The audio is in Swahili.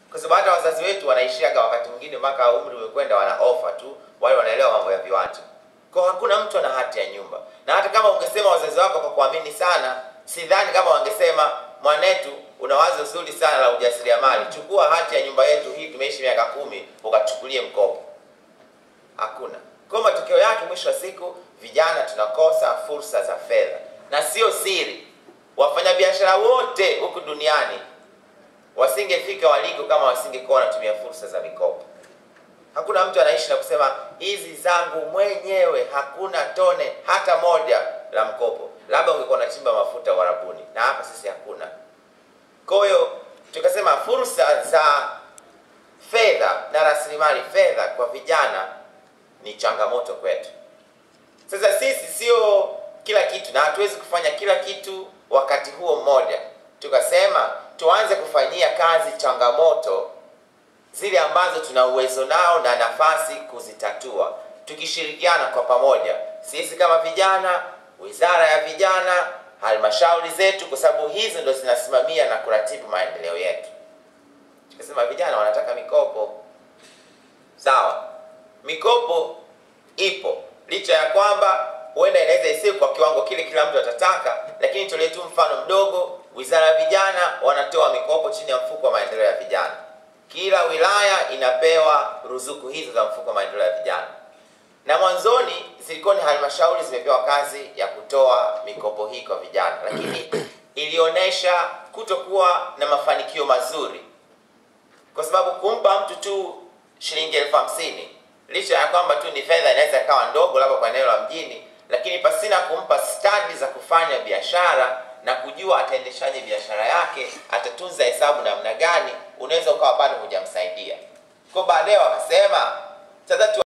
kwa sababu hata wazazi wetu wanaishiaga wakati mwingine mpaka umri umekwenda, wana ofa tu, wale wanaelewa mambo ya viwanja. Kwa hakuna mtu ana hati ya nyumba, na hata kama ungesema wazazi wako kwa kuamini sana, sidhani kama wangesema mwanetu, una wazo zuri sana la ujasiriamali, chukua hati ya nyumba yetu hii, tumeishi miaka kumi, ukachukulie mkopo. Hakuna. Kwa matokeo yake, mwisho wa siku, vijana tunakosa fursa za fedha, na sio siri, wafanyabiashara wote huku duniani wasingefika waliko kama wasingekuwa wanatumia fursa za mikopo. Hakuna mtu anaishi na kusema hizi zangu mwenyewe, hakuna tone hata moja la mkopo. Labda ungekuwa unachimba mafuta Uarabuni, na hapa sisi hakuna. Kwa hiyo tukasema fursa za fedha na rasilimali fedha kwa vijana ni changamoto kwetu. Sasa sisi sio kila kitu na hatuwezi kufanya kila kitu wakati huo mmoja. Tukasema tuanze kufanyia kazi changamoto zile ambazo tuna uwezo nao na nafasi kuzitatua, tukishirikiana kwa pamoja, sisi kama vijana, wizara ya vijana, halmashauri zetu, kwa sababu hizi ndo zinasimamia na kuratibu maendeleo yetu. Tukasema vijana wanataka mikopo, sawa, mikopo ipo, licha ya kwamba huenda inaweza isiwe kwa kiwango kile kila mtu atataka, lakini tolee tu mfano mdogo. Wizara ya vijana wanatoa mikopo chini ya mfuko wa maendeleo ya vijana. Kila wilaya inapewa ruzuku hizo za mfuko wa maendeleo ya vijana, na mwanzoni zilikuwa ni halmashauri zimepewa kazi ya kutoa mikopo hii kwa vijana, lakini ilionyesha kutokuwa na mafanikio mazuri, kwa sababu kumpa mtu tu shilingi elfu hamsini licha ya kwamba tu ni fedha inaweza ikawa ndogo labda kwa eneo la mjini, lakini pasina kumpa stadi za kufanya biashara na kujua ataendeshaje biashara yake, atatunza hesabu namna gani, unaweza ukawa bado hujamsaidia. Kwa baadaye wakasema sasa tu